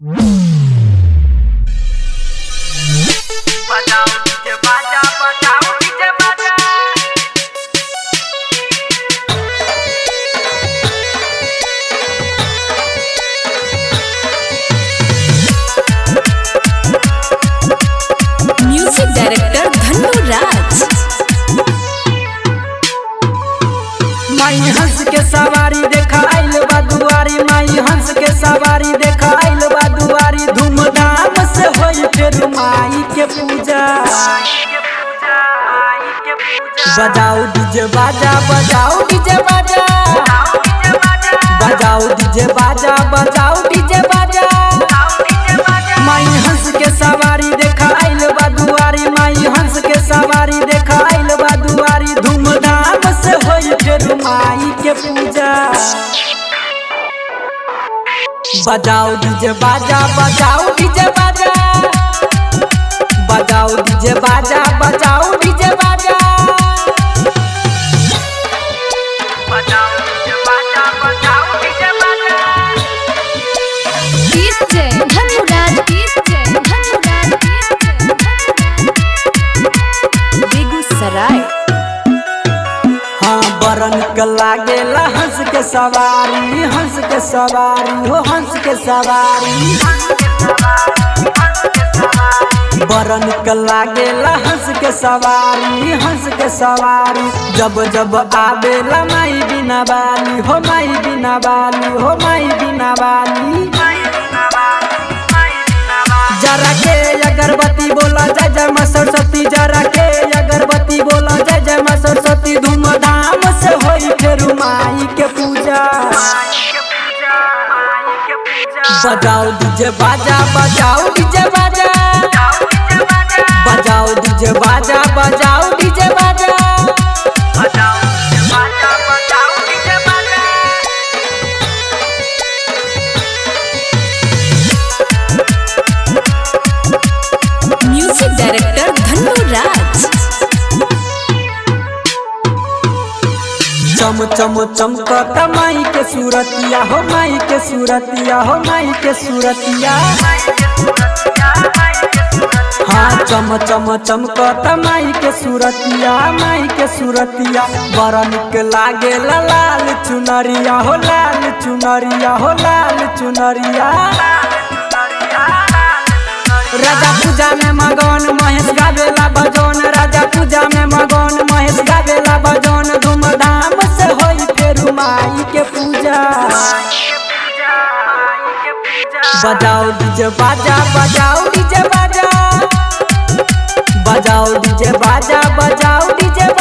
बजाओ डीजे बाजा बजाओ डीजे बाजा म्यूजिक डायरेक्टर धन्नु राज माई हंस के सवारी देखा आइल बा दुआरी माई हंस के सवारी देखा आइल बा दुआरी धूमधाम से होई फिर माई के पूजा आई के पूजा आई के पूजा बजाओ डीजे बाजा बजाओ डीजे बाजा बजाओ डीजे बाजा बजाओ डीजे बाजा बजाओ डीजे बाजा बजाओ डीजे बाजा माई हंस के सवारी देखा आइल बा दुआरी माई हंस के सवारी देखा आइल बा दुआरी धूमधाम से होई फिर माई के पूजा बजाओ डीजे बाजा बजाओ डीजे बाजा बजाओ डीजे बाजा बजाओ डीजे बाजा बजाओ डीजे बाजा बजाओ डीजे बाजा डीजे धन्नु राज डीजे धन्नु राज बेगूसराय हाँ बरन के लागेला हंस के सवारी हंस के सवारी हो हंस के सवारी बरन के लागेला हंस के सवारी हंस के सवारी जब जब आवेला माई बिना बाली हो माई बिना बाली हो माई बिना बाली जरा के अगरबत्ती बोला जय जय माँ सरस्वती जरा के अगरबत्ती बोला जय जय माँ सरस्वती धूमधाम से होई फिर माई के पूजा बजाओ डीजे बाजा बजाओ डीजे बाजा बजाओ डीजे बाजा बजाओ डीजे बाजा म्यूजिक डायरेक्टर धन्नु राज चम चम चमकत माई के सूरतिया हो माई के सूरतिया हो माई के सूरतिया हाँ चम चम चमकत माई के सूरतिया माई के सूरतिया बड़ा निक लागे लाल चुनरिया हो लाल चुनरिया हो लाल चुनरिया राजा पूजा में मगन महेश गावेला बजौन राजा पूजा में मगन महेश गावेला बजौन धूमधाम से होई फिर माई के पूजा बजाओ डीजे बाजा बजाओ डीजे बाजा बजाओ डीजे बाजा बजाओ डीजे